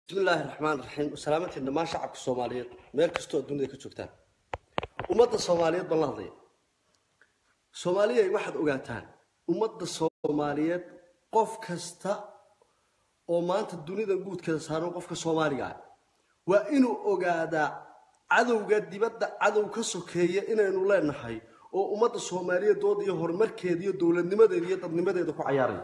bismillaahi raxmaan raxiim salaamantiin dhammaan shacabka soomaaliyeed meel kastoo adduunyada ka joogtaan ummadda soomaaliyeed baan la hadlaya soomaaliyay waxaad ogaataan ummadda soomaaliyeed qof kasta oo maanta dunida guudkeeda saaran qofka soomaaliga ah waa inuu ogaadaa cadowga dibadda cadow ka sokeeya inaynu leenahay oo ummadda soomaaliyeed dood iyo horumarkeeda iyo dowladnimadeeda iyo dadnimadeeda ku cayaaraya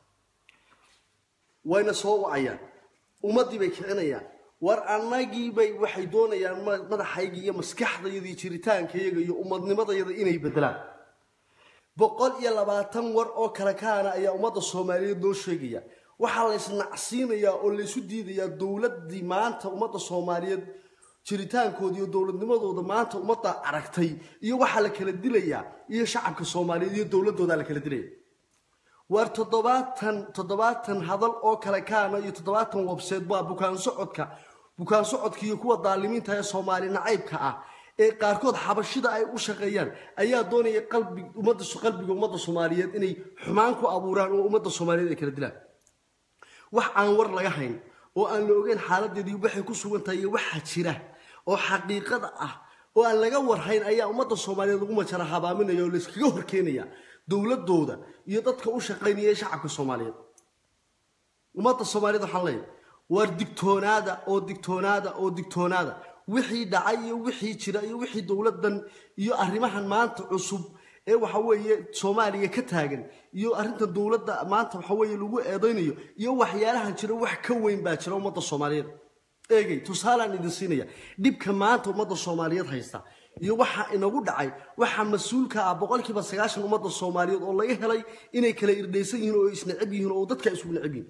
wayna soo wacayaan ummaddii bay kicinayaan war annagiibay waxay doonayaan madaxayga iyo maskaxdayada iyo jiritaankayaga iyo ummadnimadayada inay bedelaan boqol iyo labaatan war oo kale kaana ayaa ummadda soomaaliyeed loo sheegaya waxaa laysnacsiinayaa oo laysu diidayaa dowladdii maanta ummadda soomaaliyeed jiritaankooda iyo dowladnimadooda maanta ummadda aragtay iyo waxaa la kala dilayaa iyo shacabka soomaaliyeed iyo dowladoodaa la kala dilaya waar toddobaatan toddobaatan hadal oo kale kaana iyo toddobaatan webseed waa bukaan socodka bukaan socodka iyo kuwa daalimiinta ee soomaali nacaybka ah ee qaarkood xabashida ay u shaqeeyaan ayaa doonaya qalbi ummadda qalbiga ummadda soomaaliyeed inay xumaan ku abuuraan oo ummadda soomaaliyeed ay kala dilaan wax aan war laga hayn oo aan la ogeyn xaaladeedii waxay ku sugan tahay iyo waxa jira oo xaqiiqada ah oo aan laga warhayn ayaa ummadda soomaaliyeed lagu majara habaaminaya oo layskaga horkeenaya dowladooda iyo dadka u shaqaynaya ee shacabka soomaaliyeed ummadda soomaaliyeed waxaan leeyahay waar digtoonaada oo digtoonaada oo digtoonaada wixii dhacay iyo wixii jira iyo wixii dowladdan iyo arrimahan maanta cusub ee waxa weeye soomaaliya ka taagan iyo arrintan dowladda maanta waxa weeye lagu eedaynayo iyo waxyaalahan jira wax ka weyn baa jira ummadda soomaaliyeed eegay tusaalaan idin siinaya dhibka maanta ummadda soomaaliyeed haysta iyo waxa inagu dhacay waxaa mas-uulka ah boqolkiiba sagaashan ummadda soomaaliyeed oo laga helay inay kala irdhaysan yihiin oo isnacab yihiin oo dadka isugu nacab yihiin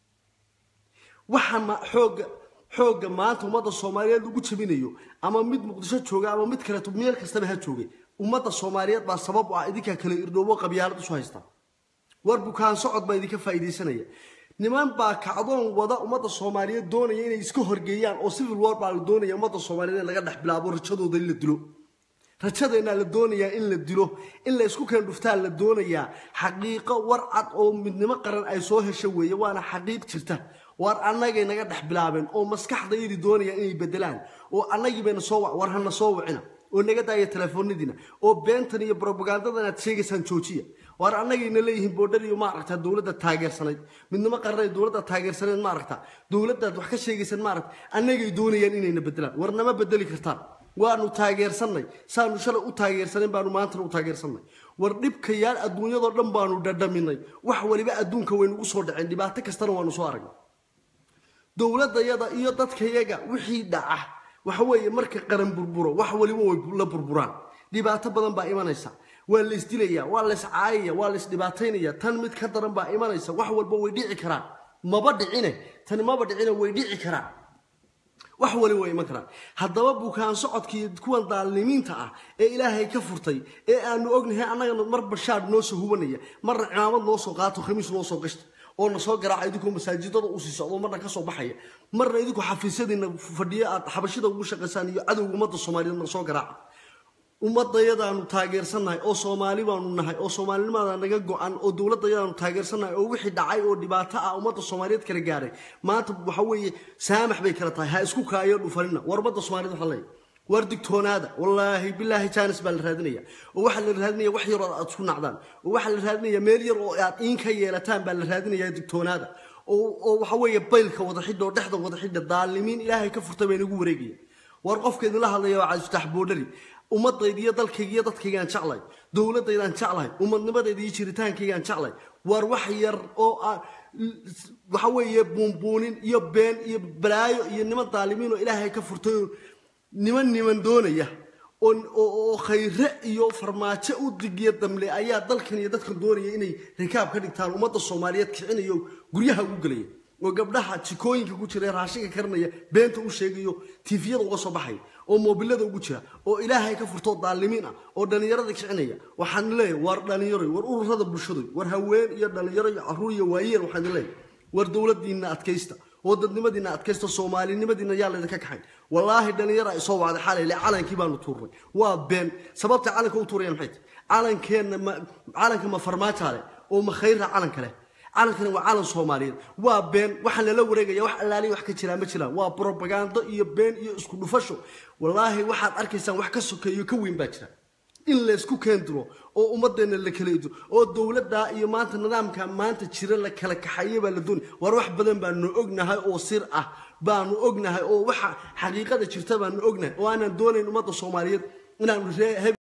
waxa xooga xoogga maanta ummadda soomaaliyeed lagu jabinayo ama mid muqdisho jooga ama mid kaleeto meel kastaba ha joogay ummadda soomaaliyeed baa sabab u ah idinkaa kala irdhoobo qabyaalad isu haysta war bukaan socod baa idinka faa'iidaysanaya niman baa kacdoon wada ummadda soomaaliyeed doonaya inay iska horgeeyaan oo civil war baa la doonaya ummadda soomaaliyeed in laga dhex bilaabo rajadooda in la dilo rajadeennaa la doonayaa in la dilo in la isku keen dhuftaa la doonayaa xaqiiqo war cad oo midnimo qaran ay soo hesho weeye waana xaqiiq jirta waar annagay naga dhex bilaabeen oo maskaxdayadii doonaya inay bedelaan oo annagii bayna soo wac war hana soo wacina oo naga daaya telefoonadiina oo beentan iyo brobagandadan aad sheegaysaan joojiya waar annagayna leeyihiin boodhar iyo maaragta dowladda taageersanayd midnimo qaranay dowladda taageersanayd maaragta dowladdaad wax ka sheegaysaan maaragta annagay doonayaan inayna bedelaan war nama bedeli kartaan waanu taageersannay saanu shalay u taageersanayn baanu maantana u taageersannay war dhibkayaal adduunyadoo dhan baanu dhadhaminay wax waliba adduunka waynugu soo dhaceen dhibaato kastana waanu soo aragnay dowladayada iyo dadkayaga wixii dhaca waxa weeye marka qaran burburo wax waliba way la burburaan dhibaato badan baa imanaysa waa la isdilaya waa la iscaayaya waa la isdhibaataynaya tan mid ka daran baa imanaysa wax walba way dhici karaan maba dhicine tani maba dhicine way dhici karaan wax waliba way iman karaan haddaba bukaan socodkii kuwan daalimiinta ah ee ilaahay ka furtay ee aanu ognahay annagana mar bashaar noo soo hubanaya marna cimaamad noo soo qaato khamiis noo soo gashta oo na soo garaaca idinkoo masaajidada usii socdo marna ka soo baxaya marna idinku xafiisyadiina fadhiyo aad xabashida ugu shaqaysaan iyo cadowga ummadda soomaaliyeed mar soo garaaca ummadayadaanu taageersannahay oo soomaali baanu nahay oo soomaalinimada naga go-an oo dowladayadaanu taageersannahay oo wixii dhacay oo dhibaato ah ummadda soomaaliyeed kala gaaray maanta waxa weeye saamax bay kala tahay ha isku kaayo dhufanina war ummadda soomaaliyed waxaa leeyahay waar digtoonaada wallaahi bilaahi jaanis baa la raadinaya oo waxaa la raadinaya wax yar oo aad isku nacdaan oo waxaa la raadinaya meel yar oo aad iin ka yeelataan baa la raadinaya digtoonaada oo waxa weeye baylka wada xidha oo dhexda wada xidha daalimiin ilaahay ka furtay baa inagu wareegaya war qofka idinla hadlaya waa cabdifatax boodhari ummadayda iyo dalkayga iyo dadkaygaan jeclay dowladaydaan jeclahay ummadnimadayda iyo jiritaankaygaan jeclay waar wax yar oo waxa weeye buunbuunin iyo been iyo balaayo iyo niman daalimiin oo ilaahay ka furtay oo niman niman doonaya oo khayre iyo farmaajo u digiya damle ayaa dalkan iyo dadkan doonaya inay rikaab ka dhigtaan ummadda soomaaliyeed kicinayo guryaha ugu gelaya oo gabdhaha jikooyinka ku jira raashinka karinaya beenta u sheegayo tiifiyada uga soo baxaya oo moobilada ugu jira oo ilaahay ka furtoo daalimiin ah oo dhallinyarada kicinaya waxaan leeyahay war dhallinyaro war ururada bulshadu war haween iyo dhallinyaro iyo caruur iyo waayeel waxaan leeyahay war dowladiina adkaysta oo dadnimadiina adkaysta soomaalinimadiina yaa laydinka kaxayn wallaahi dhallinyara ay soo wacday xalay le calankii baanu tuurnay waa been sababta calanka u tuurayaan maxay tahay calankeenna ma calanka ma farmaaja leh oo ma khayra calanka leh calankani waa calan soomaaliyeed waa been waxaan lala wareegaya wax allaaliya wax ka jiraa ma jiraan waa brobagando iyo been iyo isku dhufasho wallaahi waxaad arkaysaan wax ka sokeeyo ka weyn baa jira in laysku keendiro oo ummadeenna la kala idiro oo dowladda iyo maanta nidaamka maanta jira la kala kaxayo baa la doonay war wax badan baanu ognahay oo sir ah baanu ognahay oo waxa xaqiiqada jirta baanu ognahay oo aanan doonayn ummadda soomaaliyeed inaanu ree